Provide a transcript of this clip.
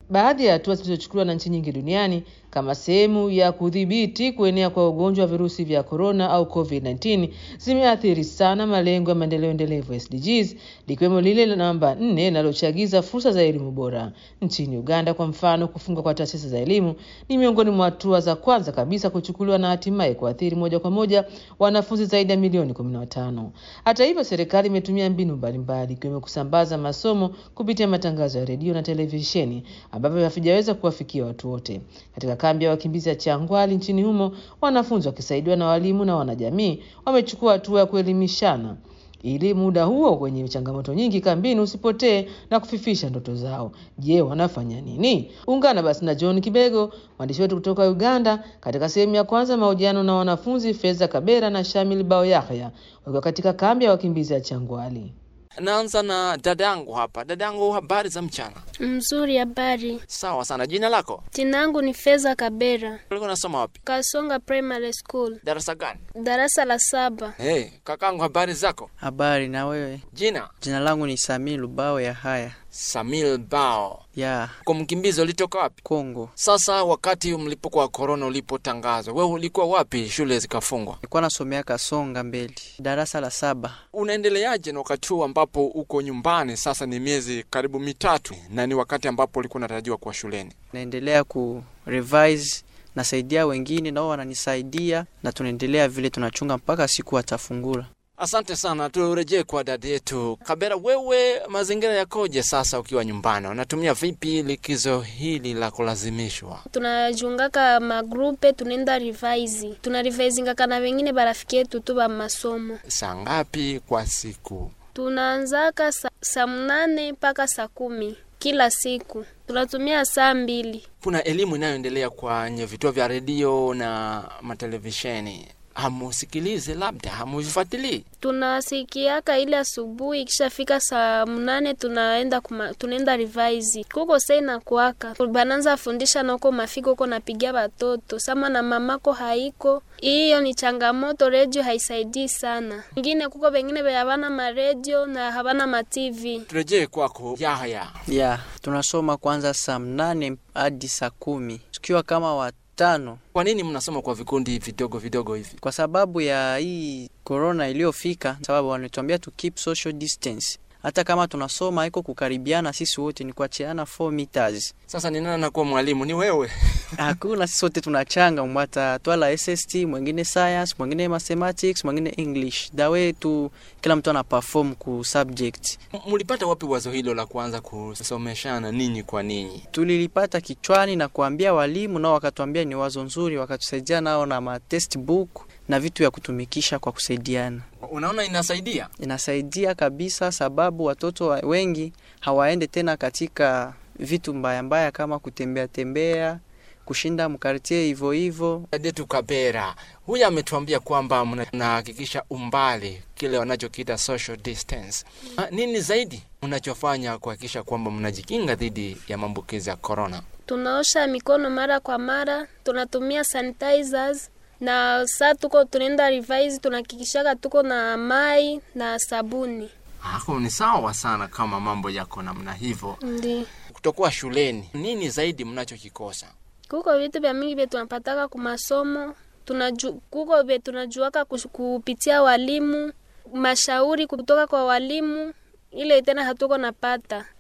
Baadhi ya hatua zilizochukuliwa na nchi nyingi duniani kama sehemu ya kudhibiti kuenea kwa ugonjwa wa virusi vya korona au COVID-19 zimeathiri sana malengo ya maendeleo endelevu SDGs, likiwemo lile la namba nne linalochagiza fursa za elimu bora. Nchini Uganda kwa mfano, kufungwa kwa taasisi za elimu ni miongoni mwa hatua za kwanza kabisa kuchukuliwa na hatimaye kuathiri moja kwa moja wanafunzi zaidi ya milioni 15. Hata hivyo, serikali imetumia mbinu mbalimbali ikiwemo kusambaza masomo kupitia matangazo ya redio na televisheni ambavyo havijaweza kuwafikia watu wote. Katika kambi ya wakimbizi ya Changwali nchini humo, wanafunzi wakisaidiwa na walimu na wanajamii wamechukua hatua ya kuelimishana ili muda huo wenye changamoto nyingi kambini usipotee na kufifisha ndoto zao. Je, wanafanya nini? Ungana basi na John Kibego, mwandishi wetu kutoka Uganda, katika sehemu ya kwanza mahojiano na wanafunzi Feza Kabera na Shamil Bao Yahya wakiwa katika kambi ya wakimbizi ya Changwali. Naanza na dadangu hapa. Dadangu, habari za mchana? Mzuri, habari. Sawa sana. Jina lako? Jina langu ni Feza Kabera, Ulikuwa unasoma wapi? Kasonga Primary School, Darasa gani? darasa la saba. Hey, kakangu, habari zako? Habari na wewe? Jina? Jina langu ni Sami Lubao ya haya Samil Bao. ya Kwa mkimbizi ulitoka wapi? Kongo. Sasa wakati mlipuko wa korona ulipotangazwa, wewe ulikuwa wapi shule zikafungwa? Nilikuwa nasomea Kasonga mbele, darasa la saba. Unaendeleaje na wakati huu ambapo uko nyumbani? Sasa ni miezi karibu mitatu, na ni wakati ambapo ulikuwa unatarajiwa kuwa shuleni. Naendelea ku revise, nasaidia wengine nao wananisaidia, na tunaendelea vile tunachunga mpaka siku watafungula. Asante sana, turejee kwa dada yetu Kabera. Wewe mazingira yakoje sasa ukiwa nyumbani? Unatumia vipi likizo hili la kulazimishwa? tunajungaka magrupe tunaenda revise tuna revisingaka na wengine barafiki yetu tu ba masomo Saa ngapi kwa siku? tunaanzaka sa, saa mnane mpaka saa kumi kila siku tunatumia saa mbili Kuna elimu inayoendelea kwenye vituo vya redio na matelevisheni, hamusikilize, labda hamuvifuatilii? tunasikiaka ile asubuhi ikishafika saa mnane tunaenda kuma, tunaenda revise kuko sena kwaka bananza fundisha nako mafiko uko napigia batoto sama na mamako haiko hiyo ni changamoto redio haisaidii sana ingine kuko bengine be habana maredio na habana matv Turejee kwako Yahya. ya tunasoma kwanza saa mnane hadi saa kumi tukiwa kama watano, Kwa nini mnasoma kwa vikundi vidogo vidogo hivi? kwa sababu ya hii korona iliyofika, sababu wanatuambia to keep social distance. Hata kama tunasoma iko kukaribiana, sisi wote ni kuachiana 4 meters. Sasa ni nani anakuwa mwalimu? Ni wewe? Hakuna, sisi wote tunachanga, mwata twala SST, mwingine science, mwingine mathematics, mwingine English. Dawe tu kila mtu ana perform ku subject. M- Mlipata wapi wazo hilo la kuanza kusomeshana ninyi kwa ninyi? Tulilipata kichwani na kuambia walimu, nao wakatuambia ni wazo nzuri, wakatusaidia nao na ma textbook na vitu vya kutumikisha kwa kusaidiana. Unaona inasaidia? Inasaidia kabisa, sababu watoto wa- wengi hawaende tena katika vitu mbaya mbaya kama kutembea tembea, kushinda mkartie hivyo hivyo. Detu Kabera huyu ametuambia kwamba mna- mnahakikisha umbali, kile wanachokiita social distance. Ah, Nini zaidi mnachofanya kuhakikisha kwamba mnajikinga dhidi ya maambukizi ya corona? tunaosha mikono mara kwa mara tunatumia sanitizers na saa tuko tunaenda revise tunahakikishaka tuko na mai na sabuni Hapo ni sawa sana kama mambo yako namna hivyo. ndi Kutokuwa shuleni, nini zaidi mnachokikosa? kuko vitu vya mingi vye tunapataka kumasomo tunaju, kuko vye tunajuaka kush- kupitia walimu mashauri kutoka kwa walimu ile tena hatuko napata